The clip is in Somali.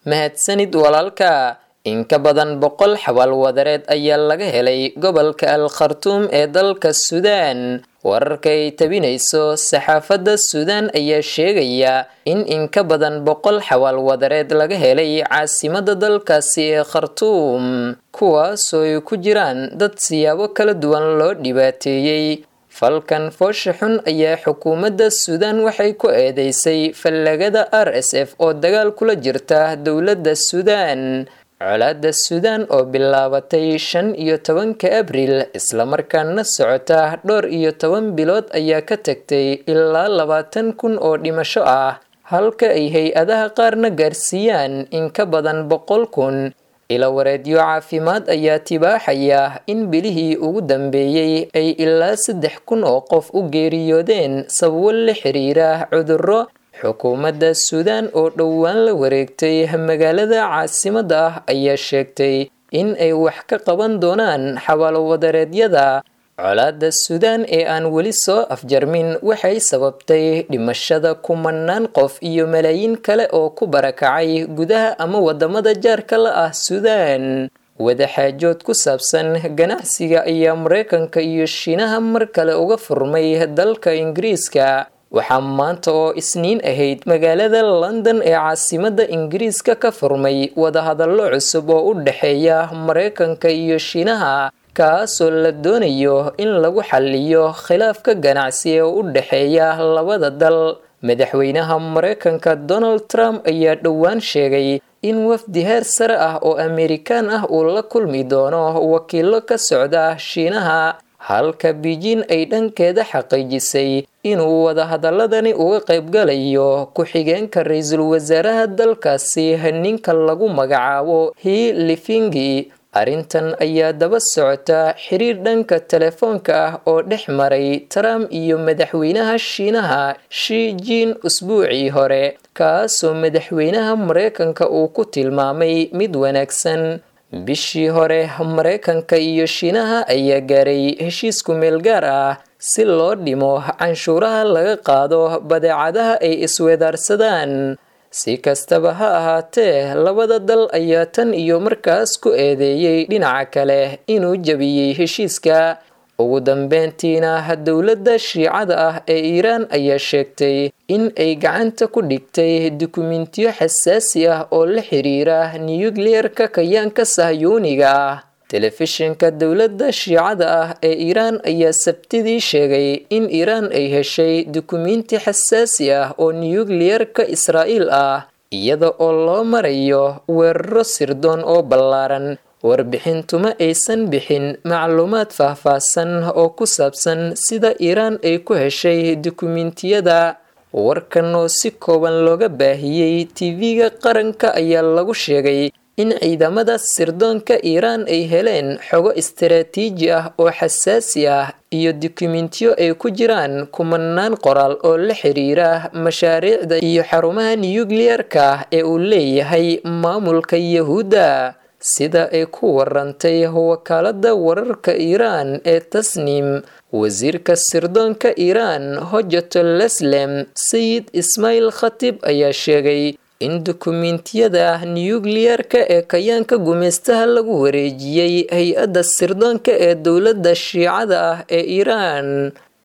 mahadsanid walaalka in ka badan boqol xabaal wadareed ayaa laga helay gobolka al khartuum ee dalka suudaan wararka ay tabinayso saxaafadda suudaan ayaa sheegaya in in ka badan boqol xabaal wadareed laga helay caasimada dalkaasi ee khartuum kuwaasoo ay ku jiraan dad siyaabo kala duwan loo dhibaateeyey falkan foosha xun ayaa xukuumadda suudaan waxay ku eedeysay fallagada r s f oo dagaal kula jirta dowladda suudaan colaadda suudaan oo bilaabatay shan iyo tobanka abriil islamarkaana socota dhowr iyo toban bilood ayaa ka tagtay ilaa labaatan kun oo dhimasho ah halka ay hay-adaha qaarna gaarsiiyaan in ka badan boqol kun ilawareedyo caafimaad ayaa tibaaxaya in bilihii ugu dambeeyey ay ilaa saddex kun oo qof u geeriyoodeen sababo la xiriira cudurro xukuumadda suudaan oo dhowaan la wareegtay magaalada caasimada ah ayaa sheegtay in ay wax ka qaban doonaan xabaalo-wadareedyada colaadda suudaan ee aan weli soo afjarmin waxay sababtay dhimashada kumanaan qof iyo malaayiin kale oo ku barakacay gudaha ama wadamada jaarka la ah suudaan wadaxaajood ku saabsan ganacsiga ayaa mareykanka iyo shiinaha mar kale uga furmay dalka ingiriiska waxaa maanta oo isniin ahayd magaalada london ee caasimada ingiriiska ka furmay wadahadallo cusub oo u dhexeeya mareykanka iyo shiinaha kaasoo la doonayo in lagu xaliyo khilaafka ganacsi ee u dhexeeya labada dal madaxweynaha mareykanka donald trump ayaa dhowaan sheegay in wafdi heer sare ah oo amerikaan ah uu la kulmi doono wakiilo ka socda shiinaha halka beijing ay dhankeeda xaqiijisay inuu wadahadaladani uga qaybgalayo ku-xigeenka ra-iisul wasaaraha dalkaasi ninka lagu magacaabo hi lifingi arrintan ayaa daba socota xiriir dhanka telefoonka ah oo dhex maray trump iyo madaxweynaha shiinaha shi jin usbuucii hore kaasoo madaxweynaha mareykanka uu ku tilmaamay mid wanaagsan bishii hore mareykanka iyo shiinaha ayaa gaaray heshiisku meel gaar ah si loo dhimo canshuuraha laga qaado badeecadaha ay isweedaarsadaan si kastaba ha ahaatee labada dal ayaa tan iyo markaas ku eedeeyey dhinaca kale inuu jabiyey heshiiska ugu dambeyntiina dowladda shiicada ah ee iiraan ayaa sheegtay in ay gacanta ku dhigtay dukumentiyo xasaasi ah oo la xiriira nuyukliyeerka kayaanka sahyuuniga ah telefishinka dowladda shiicada ah ee iiraan ayaa sabtidii sheegay in iiraan ay heshay dukumenti xasaasi ah oo nuyukliyerka israa'iil ah iyada oo loo marayo weeraro sirdoon oo ballaaran warbixintuma aysan bixin macluumaad faahfaahsan oo ku saabsan sida iiraan ay ku heshay dukumentiyada warkan oo si kooban looga baahiyey tv-ga qaranka ayaa lagu sheegay in ciidamada sirdoonka iiraan ay heleen xogo istaraatiiji ah oo xasaasi ah iyo dukumentiyo ay ku jiraan kumanaan qoraal oo la xiriira mashaariicda iyo xarumaha nuyukliyerka ee uu leeyahay maamulka yahuudda sida ay ku warantay wakaalada wararka iiraan ee tasnim wasiirka sirdoonka iiraan hojato leslem sayid ismaail khatib ayaa sheegay in dukumentiyada nuyukliyerka ee kayaanka gumeystaha lagu wareejiyey hay-adda sirdoonka ee dowladda shiicada ah ee iiraan